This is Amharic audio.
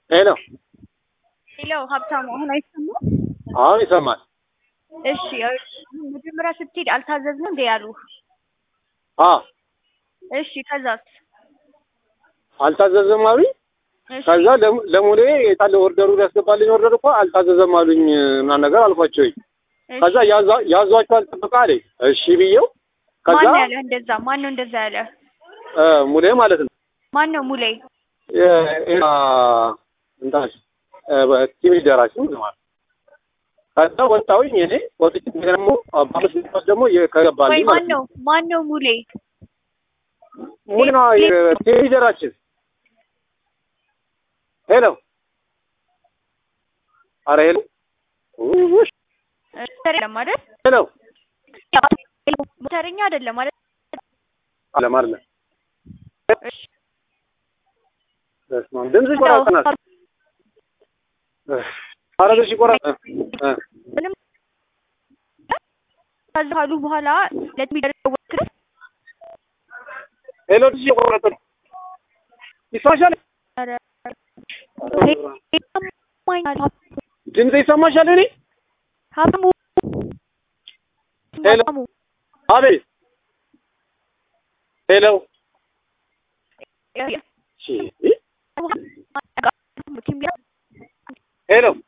ሄሎ ሄሎ ሀብታሙ አሁን አይሰማም? አሁን ይሰማል። እሺ መጀመሪያ ስትሄድ አልታዘዝንም እንዴ ያሉ? አ እሺ ከዛስ? አልታዘዘም አሉኝ። እሺ ከዛ ለም- ለሙሌ የታለ ኦርደሩ ሊያስገባልኝ ኦርደር እኮ አልታዘዘም አሉኝ ምናምን ነገር አልኳቸውኝ። እሺ። ከዛ ያዟ- ያዟቸዋል ጥበቃ አለኝ። እሺ ብዬው ከዛ ማን ነው ያለ እንደዛ? ማን ነው እንደዛ ያለ? እ ሙሌ ማለት ነው ማን ነው ሙሌ? እንታች ቲቪ ደራሽ ማለት ነው። ከዛ ወጣሁኝ እኔ ወጥቼ ደግሞ በአምስት ደቂቃ ደግሞ ወይ ከገባልኝ ማን ማለት ነው ነው ማን ነው ሙሌ? ሙሌ ነው ቲቪ ደራችን ሄሎ አረ ሄሎ ውሽ አይደለም አይደል? ሄሎ ሞተረኛ አይደለም አይደል? አለ ማለት ነው እሺ በስመ አብ ድምፅሽ ይቆራረጠናል ኧረ ድምፅሽ ይቆራረጥ እ ምንም ከዛ ካሉ በኋላ ለሚደረገው ክስ ሄሎ ድምፅሽ እየቆራረጠ ነው ይሰማሻል ኧረ ይሰማኛል። ድምፅ ይሰማሻል እኔ ሀብታሙ ሄሎ። ሀብታሙ አቤት ሄሎ ሺ ሄሎ